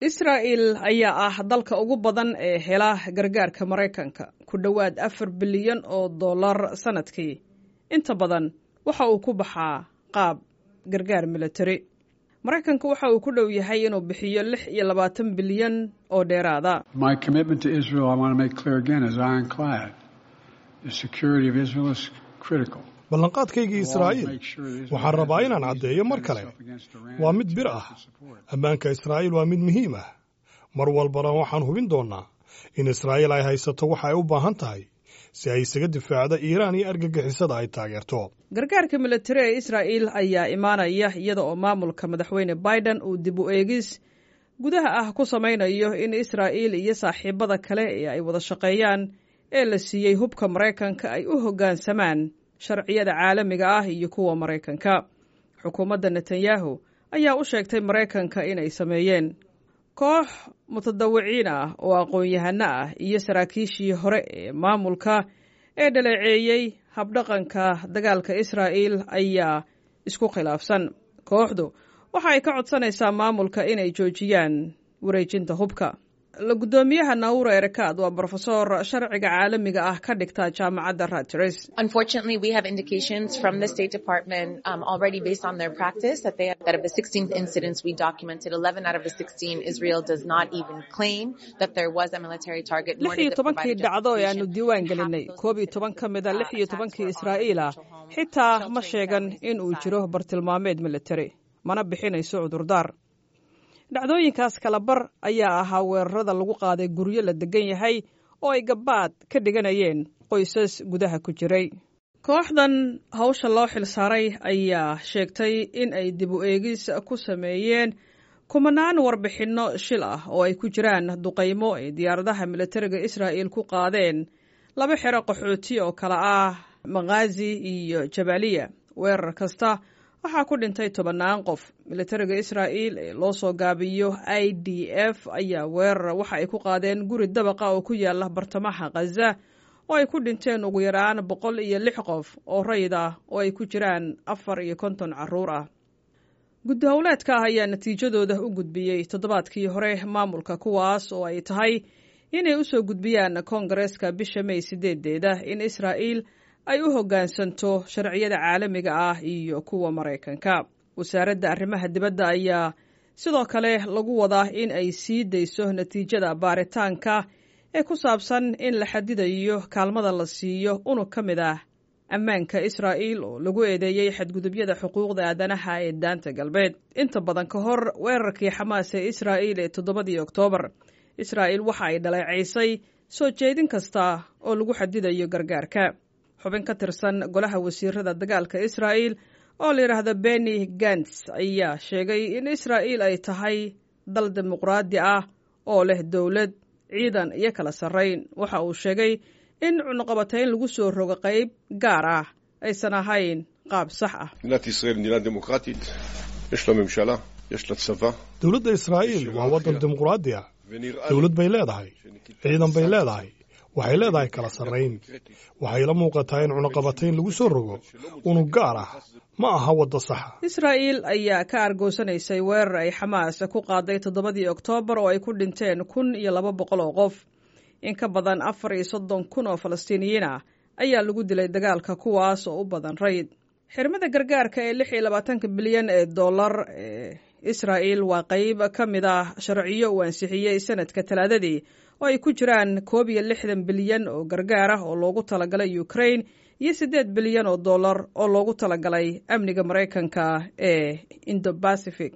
israa'el ayaa ah dalka ugu badan ee hela gargaarka maraykanka ku dhowaad afar bilyan oo dollar sannadkii inta badan waxa uu ku baxaa qaab gargaar militari maraykanka waxa uu ku dhow yahay inuu bixiyo lix iyo labaatan bilyan oo dheeraada ballanqaadkaygii israa'iil waxaan rabaa inaan caddeeyo mar kale waa mid bir ah ammaanka israa'iil waa mid muhiim ah mar walbana waxaan hubin doonnaa in israa'iil ay haysato waxa ay u baahan tahay si ay isaga difaacdo iiraan iyo argagixisada ay taageerto gargaarka militari ee israa'iil ayaa imaanaya iyada oo maamulka madaxweyne biden uu dib u eegis gudaha ah ku samaynayo in israa'iil iyo saaxiibada kale ee ay wada shaqeeyaan ee la siiyey hubka maraykanka ay u hoggaansamaan sharciyada caalamiga ah iyo kuwa maraykanka xukuumadda netanyahu ayaa u sheegtay maraykanka inay sameeyeen koox mutadawiciin ah oo aqoon-yahano ah iyo saraakiishii hore ee maamulka ee dhaleeceeyey habdhaqanka dagaalka israa'iil ayaa isku khilaafsan kooxdu waxa ay ka codsanaysaa maamulka inay joojiyaan wareejinta hubka la guddoomiyaha naura erekaad waa brofesor sharciga caalamiga ah ka dhigta jaamacadda raters Unfortunately, we have indications from the State Department um, already based on their practice that they that of the 16 incidents we documented, 11 out of the 16 Israel does not even claim that there was a military target. lix iyo tobankii dhacdo ee aanu diiwaan gelinay koob iyo toban ka mid a lix iyo tobankii israa'iil ah xitaa ma sheegan in uu jiro bartilmaameed militari mana bixinayso cudurdaar dhacdooyinkaas kalabar ayaa ahaa weerarada lagu qaaday guryo la degan yahay oo ay gabbaad ka dhiganayeen qoysas gudaha ku jiray kooxdan hawsha loo xilsaaray ayaa sheegtay in ay dib u eegis ku sameeyeen kumanaan warbixinno shil ah oo ay ku jiraan duqaymo ay diyaaradaha militariga israa'iil ku qaadeen laba xero qaxooti oo kale ah makhazi iyo jabaaliya weerar kasta waxaa ku dhintay tobannaan qof militariga israa'iil ee loo soo gaabiyo i d f ayaa weerar waxa ay ku qaadeen guri dabaqa oo ku yaala bartamaha khaza oo ay ku dhinteen ugu yaraan boqol iyo lix qof oo rayid ah oo ay ku jiraan afar iyo konton carruur ah guddi howleedka ah ayaa natiijadooda u gudbiyey toddobaadkii hore maamulka kuwaas oo ay tahay inay u soo gudbiyaan koongareeska bisha may sideedeeda in israa'iil ay u hoggaansanto sharciyada caalamiga ah iyo kuwa maraykanka wasaaradda arrimaha dibadda ayaa sidoo kale lagu wadaa in ay sii dayso natiijada baaritaanka ee ku saabsan in la xadidayo kaalmada la siiyo unug ka mid ah ammaanka israa'iil oo lagu eedeeyey xadgudubyada xuquuqda aadanaha ee daanta galbeed inta badan ka hor weerarkii xamaas ee israa'iil ee toddobadii oktoobar israa'iil waxa ay dhaleecaysay soo jeedin kasta oo lagu xadidayo gargaarka xubin ka tirsan golaha wasiirada dagaalka israa'iil oo la yidhaahdo beni gants ayaa sheegay in israa'iil ay tahay dal dimuqraadi ah oo leh dowlad ciidan iyo kala sarrayn waxa uu sheegay in cunuqabatayn lagu soo rogo qayb gaar ah aysan ahayn qaab sax ah מדינת ישראל מדינה דמוקרטית, יש לה ממשלה, יש לה צבא, dowladda israa'iil waa waddan dimuqraadi ah ונראה dowlad bay leedahay ciidan bay leedahay waxay leedahay kala sarrayn waxay la muuqataa in cunaqabatayn lagu soo rogo unug gaar ah ma aha wadda saxa israa'iil ayaa ka argoosanaysay weerar ay xamaas ku qaaday toddobadii oktoobar oo ay ku dhinteen kun iyo laba boqol oo qof in ka badan afar iyo soddon kun oo falastiiniyiin ah ayaa lagu dilay dagaalka kuwaas oo u badan rayd xirmada gargaarka ee lix iyo labaatanka bilyan ee dollar ee israa'iil waa qayb ka mid ah sharciyo uu ansixiyey sanadka talaadadii oo ay ku jiraan koob iyo lixdan bilyan oo gargaar ah oo loogu talagalay ukraine iyo siddeed bilyan oo dollar oo loogu talagalay amniga maraykanka ee indo bacific